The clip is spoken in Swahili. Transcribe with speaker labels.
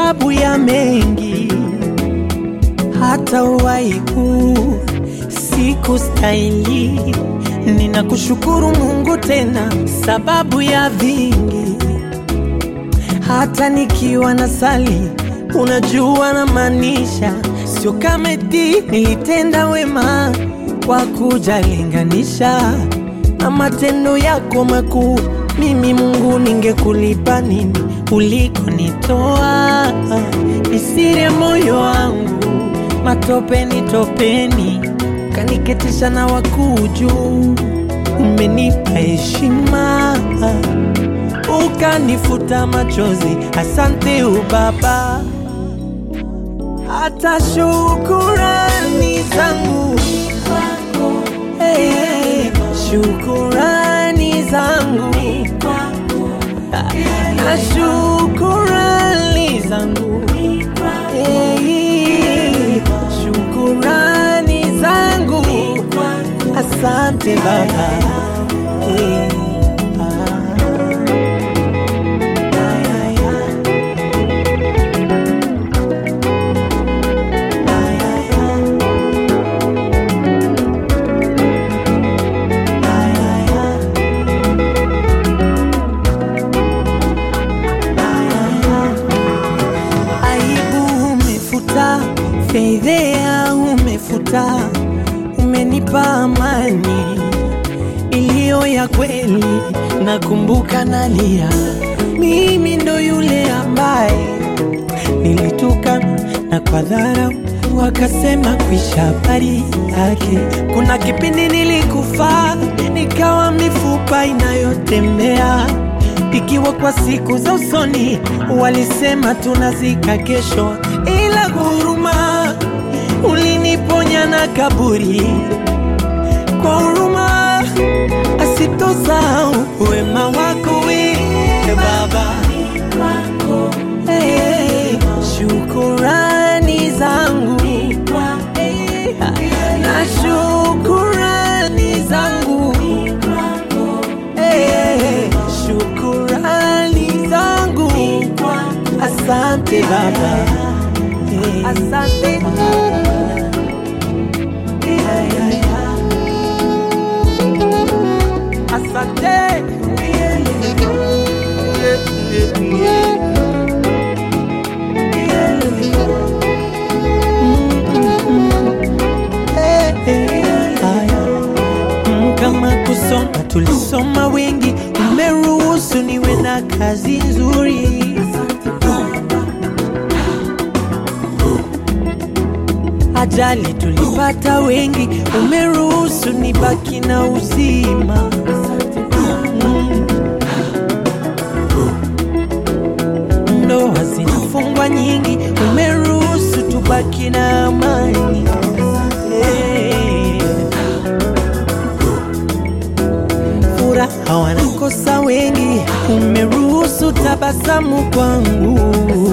Speaker 1: sababu ya mengi, hata uhai huu sikustahili. Ninakushukuru Mungu tena sababu ya vingi, hata nikiwa na sali, unajua na maanisha, sio kama eti nilitenda wema kwa kujalinganisha na matendo yako makuu. Mimi Mungu, ningekulipa nini ulikonitoa? Ni siri ya moyo wangu, matopeni topeni, kaniketisha na wakuu juu. Umenipa heshima, ukanifuta machozi. Asante ubaba, hata shukurani zangu hey, hey, shukurani zangu na shukurani zangu hey, shukurani zangu asante baba hey, ah. aibu umefuta, fedhea umefuta, umenipa amani iliyo ya kweli. Nakumbuka nalia, mimi ndo yule ambaye nilitukana na kwa dharau wakasema kuisha habari yake. Kuna kipindi nilikufa nikawa mifupa inayotembea ikiwa kwa siku za usoni walisema tunazika kesho, ila huruma uliniponya na kaburi kwa huruma asitosahau wema wako we Baba. Hey, shukurani zangu Hey, na shukurani zangu Hey, shukurani zangu asante baba Hey, asante asante Mm, kama kusoma tulisoma wengi, umeruhusu niwe na kazi nzuri. Ajali tulipata wengi, umeruhusu nibaki na uzima. Mm. Ndoa zinafungwa nyingi, umeruhusu tubaki na amani. Hey. Furaha wanakosa wengi, umeruhusu tabasamu kwangu.